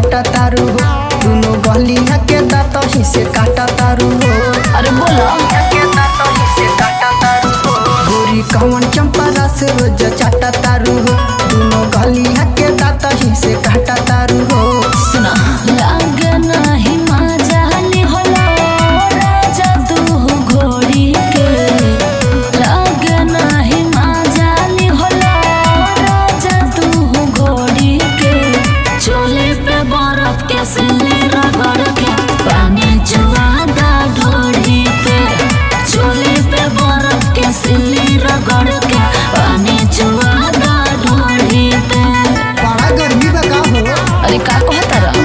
काटा तारू हो दोनों गलिया के दांत ही से काटा तारू हो अरे बोलो के दांत ही से काटा तारू हो गोरी कवन चंपा रस रोज चाटा तारू हो दोनों गलिया के दांत ही से काटा तारू हो सुना लागे नाही माजाली होला राजा तू घोड़ी के लागे नाही माजाली होला राजा तू घोड़ी के चोले पे बर्फ के सिले रगड़ के पानी जुआदा ढोड़ी पे चोले पे बर्फ के सिले रगड़ के पानी जुआदा ढोड़ी पे बड़ा गर्मी बका हो अरे का कहता रहा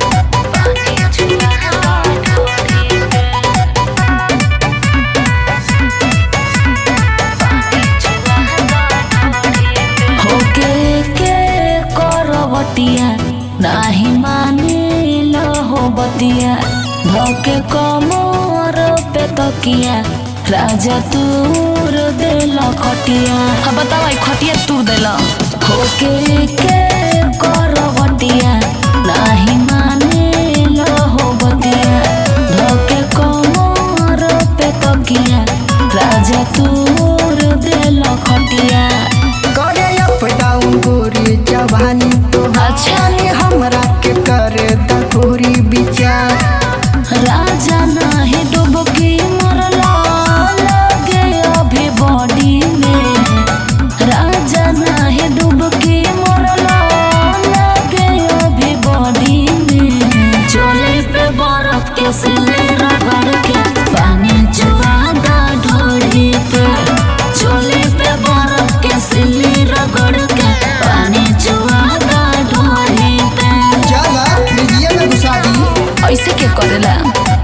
होके के करवटिया नाही मानिल हो बतिया धोके कमर पे तकिया राजा तूर देल खटिया हाँ बताओ ई खटिया तूर देल होके के करवटिया नाही मानिल हो बतिया धोके कमर पे तकिया राजा तूर देल खटिया करे अप डाउन गोरी जवानी तो अच्छा। हमरा के करे दखोरी विचार राजा नाही डुबकी मरला लगे अभी बॉडी में राजा नाही डुबकी मरला लगे अभी बॉडी में चोले पे बर्फ के सिले रगड़ के पानी जुआदा ढोड़ी पे चोले पे बर्फ के सिले रगड़ के पानी जुआदा ढोड़ी पे चला लीजिए में घुसा दी ऐसे के करेला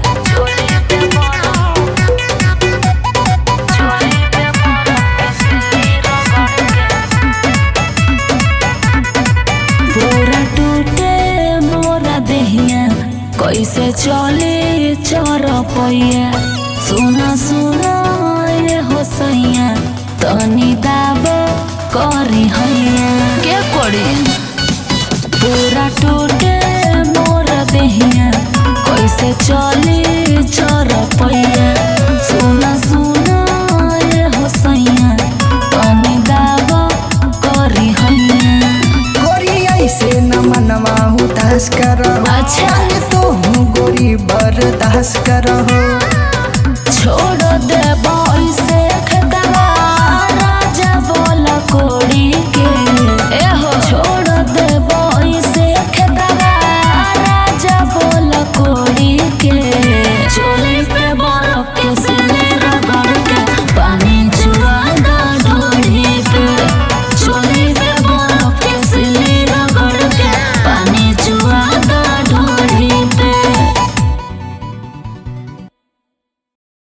पूरा टूटे मोरा देहिया कैसे चले चर पैया सुना सुना ये हो सैया तनी दाब करी हैया के करी पूरा टूटे मोर देहिया कैसे चले चर पैया सुना सुना ये हो सैया तनी दाब करी हैया गोरी ऐसे न मनवा उदास करहो अच्छा। तो हूँ गोरी बर्दाश्त करहो छोड़ दे से खेतवा राजा बोल कोड़ी